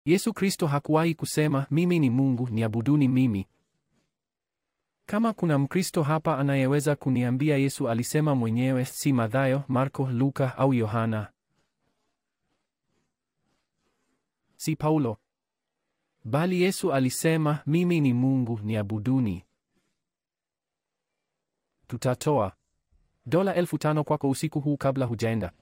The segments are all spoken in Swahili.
Yesu Kristo hakuwahi kusema mimi ni Mungu, niabuduni mimi. Kama kuna Mkristo hapa anayeweza kuniambia Yesu alisema mwenyewe, si Mathayo, Marko, Luka au Yohana, si Paulo, bali Yesu alisema mimi ni Mungu, niabuduni. Tutatoa dola elfu tano kwako usiku huu kabla hujaenda.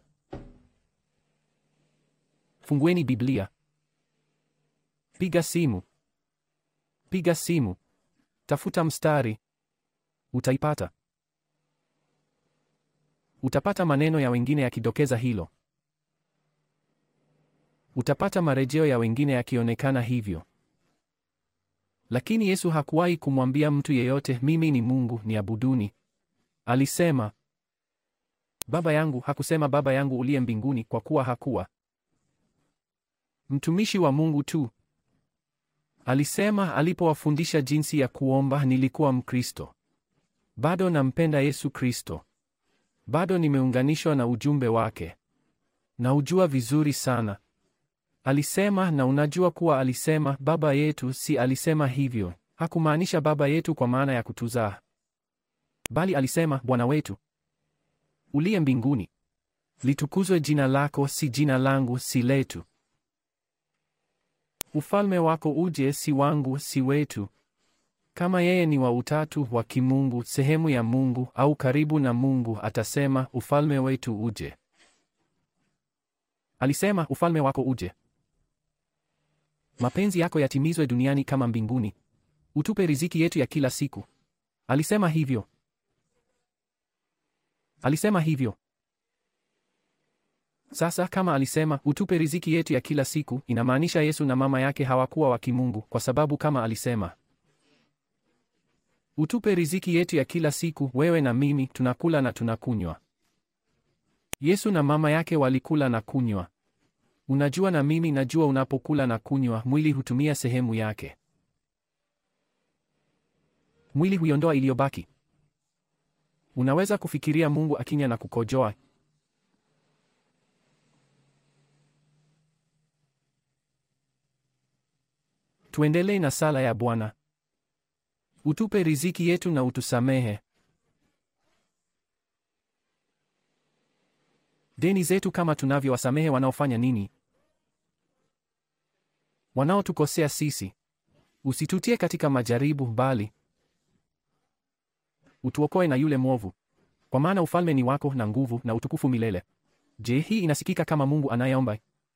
Fungueni Biblia, piga simu, piga simu, tafuta mstari, utaipata. Utapata maneno ya wengine yakidokeza hilo. Utapata marejeo ya wengine yakionekana hivyo. Lakini Yesu hakuwahi kumwambia mtu yeyote, mimi ni Mungu, niabuduni. Alisema Baba yangu. Hakusema Baba yangu uliye mbinguni, kwa kuwa hakuwa mtumishi wa Mungu tu. Alisema alipowafundisha jinsi ya kuomba, nilikuwa Mkristo. Bado nampenda Yesu Kristo. Bado nimeunganishwa na ujumbe wake. Naujua vizuri sana. Alisema, na unajua kuwa alisema Baba yetu, si alisema hivyo. Hakumaanisha Baba yetu kwa maana ya kutuzaa. Bali alisema Bwana wetu uliye mbinguni, litukuzwe jina lako, si jina langu, si letu. Ufalme wako uje, si wangu, si wetu. Kama yeye ni wa utatu wa kimungu, sehemu ya Mungu au karibu na Mungu, atasema ufalme wetu uje. Alisema ufalme wako uje, mapenzi yako yatimizwe duniani kama mbinguni. Utupe riziki yetu ya kila siku. Alisema hivyo. Alisema hivyo. Sasa kama alisema utupe riziki yetu ya kila siku, inamaanisha Yesu na mama yake hawakuwa wa kimungu, kwa sababu kama alisema utupe riziki yetu ya kila siku, wewe na mimi tunakula na tunakunywa. Yesu na mama yake walikula na kunywa. Unajua, na mimi najua, unapokula na kunywa, mwili hutumia sehemu yake. Mwili huiondoa iliyobaki. Unaweza kufikiria Mungu akinya na kukojoa. Tuendelee na sala ya Bwana. Utupe riziki yetu na utusamehe deni zetu kama tunavyowasamehe wanaofanya nini? Wanaotukosea sisi. Usitutie katika majaribu, bali utuokoe na yule mwovu, kwa maana ufalme ni wako na nguvu na utukufu milele. Je, hii inasikika kama Mungu anayeomba?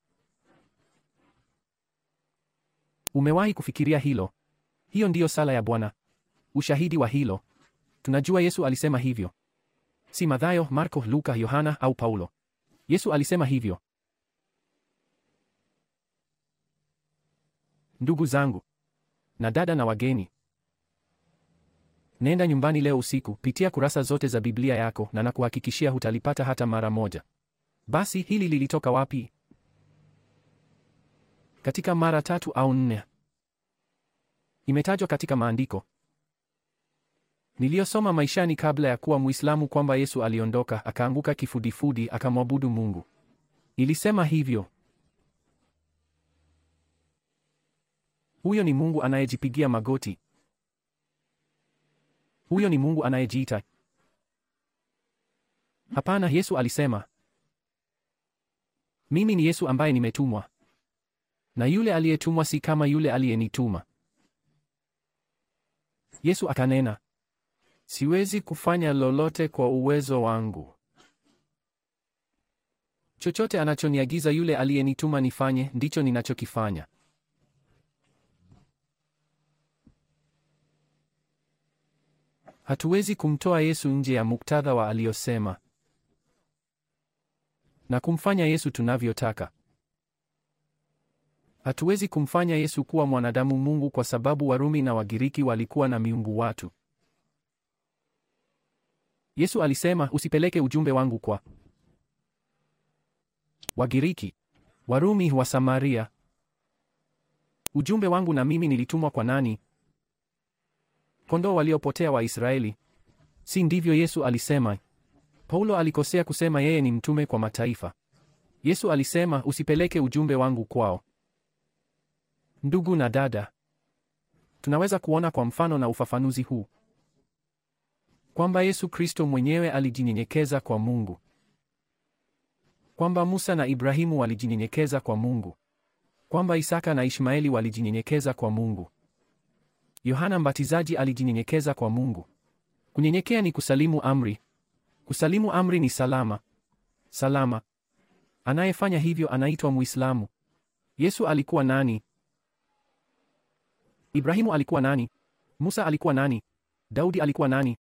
Umewahi kufikiria hilo? Hiyo ndiyo sala ya Bwana. Ushahidi wa hilo, tunajua Yesu alisema hivyo, si Mathayo, Marko, Luka, Yohana au Paulo. Yesu alisema hivyo. Ndugu zangu na dada na wageni, nenda nyumbani leo usiku, pitia kurasa zote za Biblia yako na nakuhakikishia hutalipata hata mara moja. Basi hili lilitoka wapi? Katika mara tatu au nne imetajwa katika maandiko niliyosoma maishani kabla ya kuwa Muislamu kwamba Yesu aliondoka akaanguka kifudifudi akamwabudu Mungu. Ilisema hivyo. Huyo ni Mungu anayejipigia magoti. Huyo ni Mungu anayejiita. Hapana, Yesu alisema, mimi ni Yesu ambaye nimetumwa, na yule aliyetumwa si kama yule aliyenituma. Yesu akanena, siwezi kufanya lolote kwa uwezo wangu. Chochote anachoniagiza yule aliyenituma nifanye, ndicho ninachokifanya. Hatuwezi kumtoa Yesu nje ya muktadha wa aliyosema na kumfanya Yesu tunavyotaka. Hatuwezi kumfanya Yesu kuwa mwanadamu Mungu kwa sababu Warumi na Wagiriki walikuwa na miungu watu. Yesu alisema, usipeleke ujumbe wangu kwa Wagiriki, Warumi, wa Samaria. Ujumbe wangu na mimi nilitumwa kwa nani? Kondoo waliopotea wa Israeli. Si ndivyo Yesu alisema? Paulo alikosea kusema yeye ni mtume kwa mataifa. Yesu alisema, usipeleke ujumbe wangu kwao. Ndugu na dada, tunaweza kuona kwa mfano na ufafanuzi huu kwamba Yesu Kristo mwenyewe alijinyenyekeza kwa Mungu, kwamba Musa na Ibrahimu walijinyenyekeza kwa Mungu, kwamba Isaka na Ishmaeli walijinyenyekeza kwa Mungu. Yohana Mbatizaji alijinyenyekeza kwa Mungu. Kunyenyekea ni kusalimu amri. Kusalimu amri ni salama. Salama. Anayefanya hivyo anaitwa Muislamu. Yesu alikuwa nani? Ibrahimu alikuwa nani? Musa alikuwa nani? Daudi alikuwa nani?